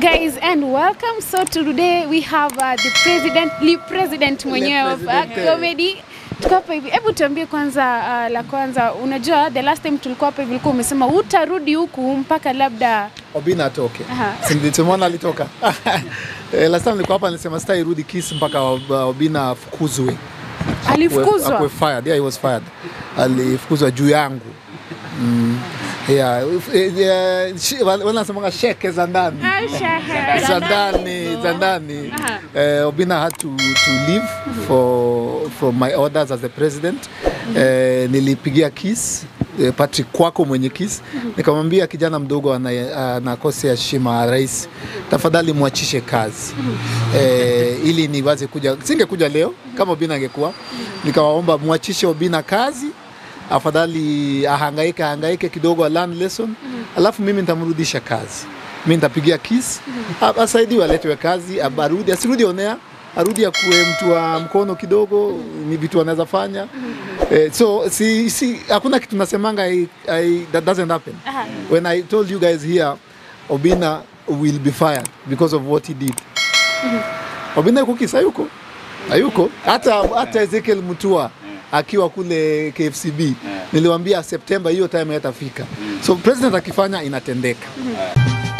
guys and welcome so today we have uh, the president le president mwenyewe of uh, president. comedy tuko hapa hivi hebu tuambie kwanza uh, la kwanza unajua the last time tulikuwa hapa hivi ulikuwa umesema utarudi huku mpaka labda Obina atoke. Aha. Si nilichomwona alitoka. Eh, Last time nilikuwa hapa nilisema stai rudi Kiss mpaka Ob- Obina afukuzwe. Akwe- alifukuzwa akwe fired. Yeah, he was fired. Alifukuzwa juu yangu. Mm. Yeah, eh, eh, shi- wale wanasemanga sheke za ndani. Ah, shaha. za ndani za ndani Aha. eh, Obina had to, to leave for from my orders as the president eh, nilipigia Kiss eh, Patrick Kwako mwenye Kiss nikamwambia kijana mdogo ana- anakosea heshima ya rais, tafadhali mwachishe kazi eh, ili niwaze kuja. Singekuja leo kama Obina angekuwa, nikawaomba mwachishe Obina kazi afadhali ahangaike ahangaike kidogo, a learn lesson, alafu mimi nitamrudisha kazi. Mimi nitapigia Kiss a- asaidiwe, aletwe kazi, ab- arudi, asirudi onea, arudi akuwe mtu wa mkono kidogo, ni vitu anaweza fanya eh, so si, si hakuna kitu nasemanga I, I, that doesn't happen. Aha. When I told you guys here Obina will be fired because of what he did. Obina yuko Kiss, hayuko hayuko hata hata Ezekiel Mutua akiwa kule KFCB niliwaambia Septemba hiyo time yatafika. So president akifanya inatendeka.